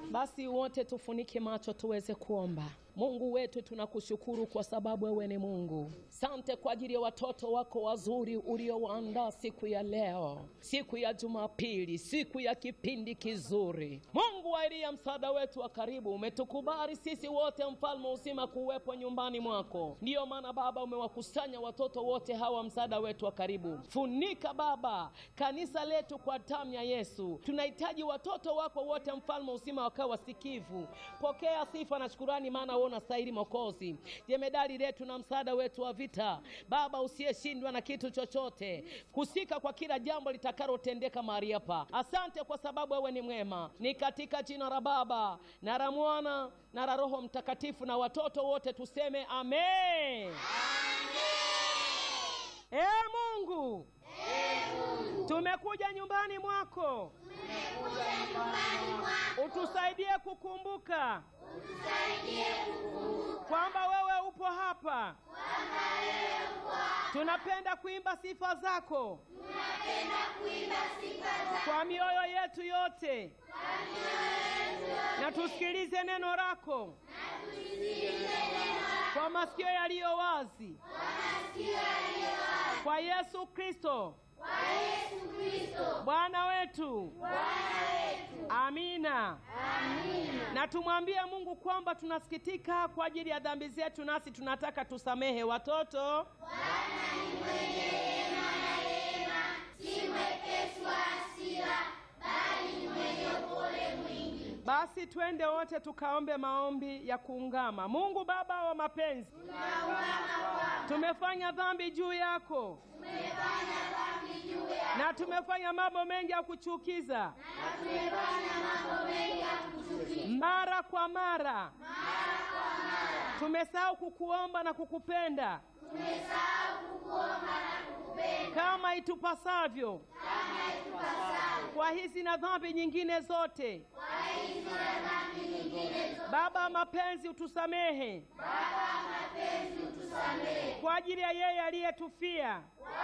Basi wote tufunike macho tuweze kuomba. Mungu wetu, tunakushukuru kwa sababu wewe ni Mungu. Sante kwa ajili ya watoto wako wazuri uliowaandaa siku ya leo, siku ya Jumapili, siku ya kipindi kizuri. Mungu wa Eliya, msaada wetu wa karibu, umetukubali sisi wote, mfalme uzima, kuwepo nyumbani mwako. Ndiyo maana Baba umewakusanya watoto wote hawa, msaada wetu wa karibu. Funika Baba kanisa letu kwa damu ya Yesu. Tunahitaji watoto wako wote, mfalme uzima, wakawa wasikivu. Pokea sifa na shukurani, maana wewe unastahili Mwokozi, jemedali letu na msaada wetu wa vita, Baba usiyeshindwa na kitu chochote, kusika kwa kila jambo litakalotendeka mahali hapa. Asante kwa sababu wewe ni mwema. Ni katika jina la Baba na la Mwana na la Roho Mtakatifu, na watoto wote tuseme amen. Ee Mungu, tumekuja nyumbani mwako, utusaidie kukumbuka kwamba wewe upo hapa. Tunapenda kuimba sifa zako kwa mioyo yetu yote, na tusikilize neno lako kwa masikio yaliyo wazi, kwa Yesu Kristo Bwana wetu. Amina. Na tumwambie Mungu kwamba tunasikitika kwa ajili ya dhambi zetu, nasi tunataka tusamehe watoto. Basi twende wote tukaombe maombi ya kuungama. Mungu Baba wa mapenzi, tumefanya dhambi juu yako na tumefanya mambo mengi ya kuchukiza mara kwa mara, tumesahau kukuomba na kukupenda kama itupasavyo kwa hizi na dhambi nyingine zote. Baba mapenzi, utusamehe kwa ajili ya yeye aliyetufia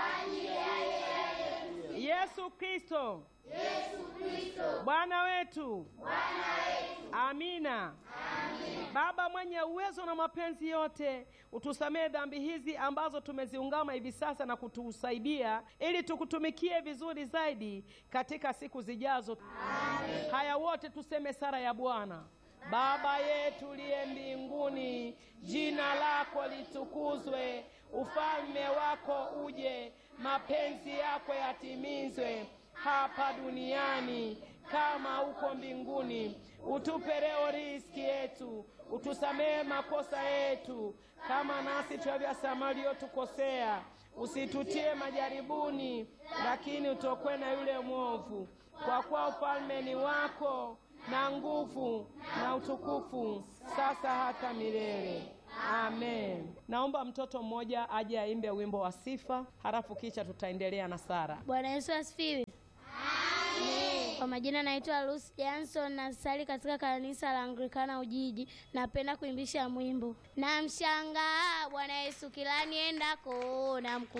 Yesu Kristo Bwana wetu. Amina. Baba mwenye uwezo na mapenzi yote, utusamehe dhambi hizi ambazo tumeziungama hivi sasa na kutusaidia ili tukutumikie vizuri zaidi katika siku zijazo. Haya wote tuseme sala ya Bwana. Baba yetu uliye mbinguni, jina lako litukuzwe, ufalme wako uje, mapenzi yako yatimizwe hapa duniani kama huko mbinguni. Utupe leo riziki yetu, utusamehe makosa yetu kama nasi tunavyosamehe waliotukosea, usitutie majaribuni, lakini utokwe na yule mwovu, kwa kuwa ufalme ni wako na nguvu na utukufu sasa hata milele. Amen. Naomba mtoto mmoja aje aimbe wimbo wa sifa, halafu kisha tutaendelea na sara. Bwana Yesu asifiwe. Kwa majina naitwa Lucy Johnson na sali katika kanisa la Anglikana Ujiji. Napenda kuimbisha mwimbo na mshangaa Bwana Yesu kila niendako na